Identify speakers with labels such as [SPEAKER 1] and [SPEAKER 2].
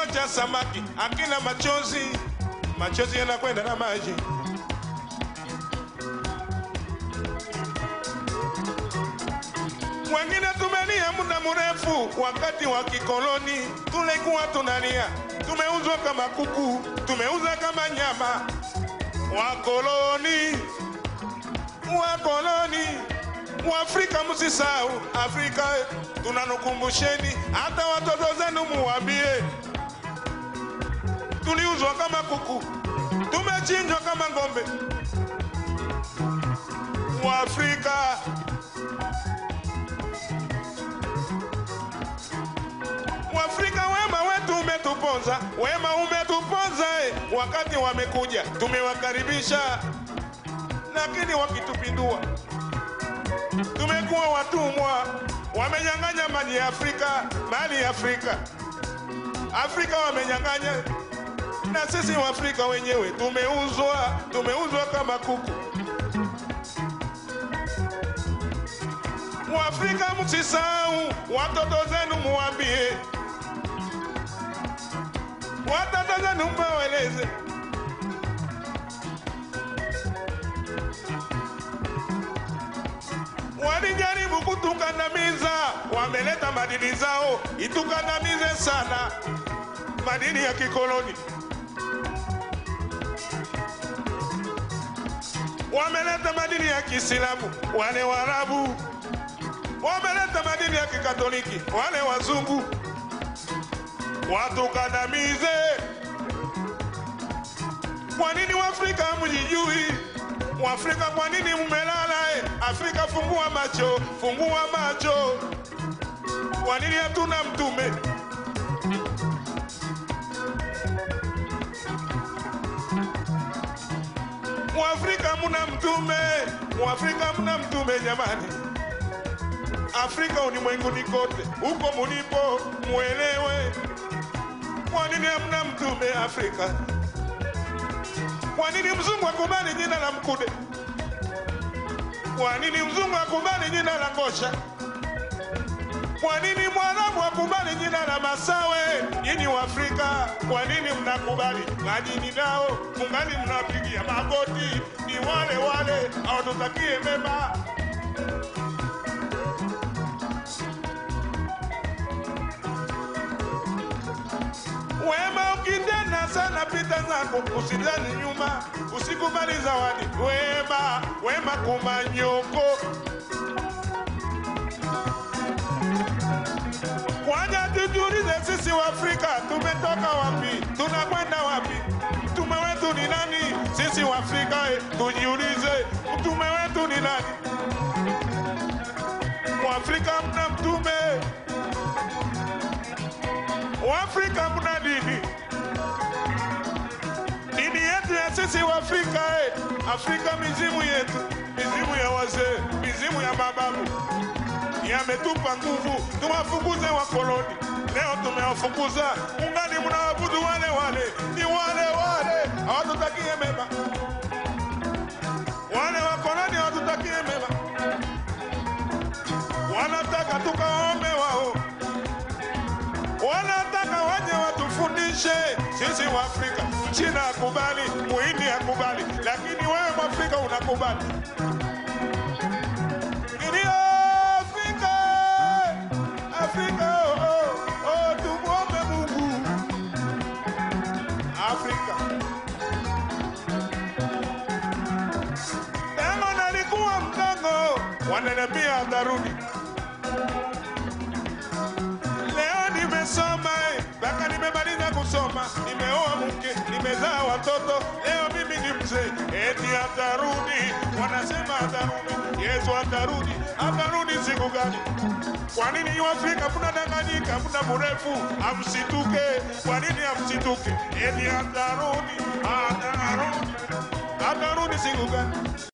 [SPEAKER 1] cha samaki akina machozi, machozi yanakwenda na maji. Wengine tumelia muda mrefu, wakati wa kikoloni tulikuwa tunalia, tumeuzwa kama kuku, tumeuza kama nyama. Wakoloni, wakoloni, Waafrika msisahau Afrika, tunanukumbusheni, hata watoto zenu muwambie, tuliuzwa kama kuku, tumechinjwa kama ng'ombe. Waafrika Waafrika wema wetu umetuponza, wema umetuponza eh. Wakati wamekuja tumewakaribisha, lakini wakitupindua tumekuwa watumwa, wamenyang'anya mali ya Afrika, mali ya Afrika, Afrika wamenyang'anya, na sisi Waafrika wenyewe tumeuzwa, tumeuzwa kama kuku. Waafrika msisahau, watoto zenu muwambie, watoto zenu mweleze walijaribu kutukandamiza, wameleta madini zao itukandamize sana, madini ya kikoloni. Wameleta madini ya Kiislamu, wale Waarabu wameleta madini ya Kikatoliki, wale wazungu watukandamize. Kwa nini Waafrika hamjijui? Waafrika kwa nini mmelala? eh? Afrika fungua macho, fungua macho. Kwa nini hatuna mtume? Mwafrika muna mtume, Mwafrika muna mtume jamani. Afrika ulimwenguni kote, huko mulipo muelewe, kwa nini hamna mtume Afrika? Kwa nini mzungu akubali jina la Mkude? Kwa nini mzungu akubali jina la Ngosha? Kwa nini mwarabu akubali jina la Masawe? Nyinyi wa Afrika, kwa nini mnakubali majini nao mungali mnapigia magoti? Ni wale wale hawatutakie mema. Wema ukitenda sana, pita zako, usidhani nyuma, usikubali zawadi. Wema, wema kumanyoko Kwanja tujiulize, sisi wa Afrika tumetoka wapi? Tunakwenda wapi? Mtume wetu ni nani? Sisi wa Afrika eh, tujiulize, mtume wetu ni nani? Waafrika mna mtume, Waafrika mna dini. Dini yetu ya sisi wa Afrika eh, Afrika mizimu yetu, mizimu ya wazee, mizimu ya mababu yametupa nguvu, tuwafukuze wakoloni. Leo tumewafukuza, ungali mnaabudu wale wale, ni wale wale, hawatutakie mema. Wale wakoloni hawatutakie mema, wanataka tukaombe wao, wanataka waje watufundishe sisi wa Afrika. China akubali, Muhindi akubali, lakini wewe Mwafrika unakubali Ndio Afrika, Afrika, oh, oh, oh, tumwombe Mungu. Afrika tango nalikuwa mdogo, wananiambia atarudi. Leo nimesoma eh, mpaka nimemaliza kusoma, nimeoa mke, nimezaa watoto, leo mimi ni mzee, eti atarudi. Wanasema atarudi, Yesu atarudi. Atarudi siku gani? Kwa nini Waafrika mnadanganyika muda mrefu? Amsituke. Kwa nini amsituke? Eti atarudi, atarudi, atarudi siku gani?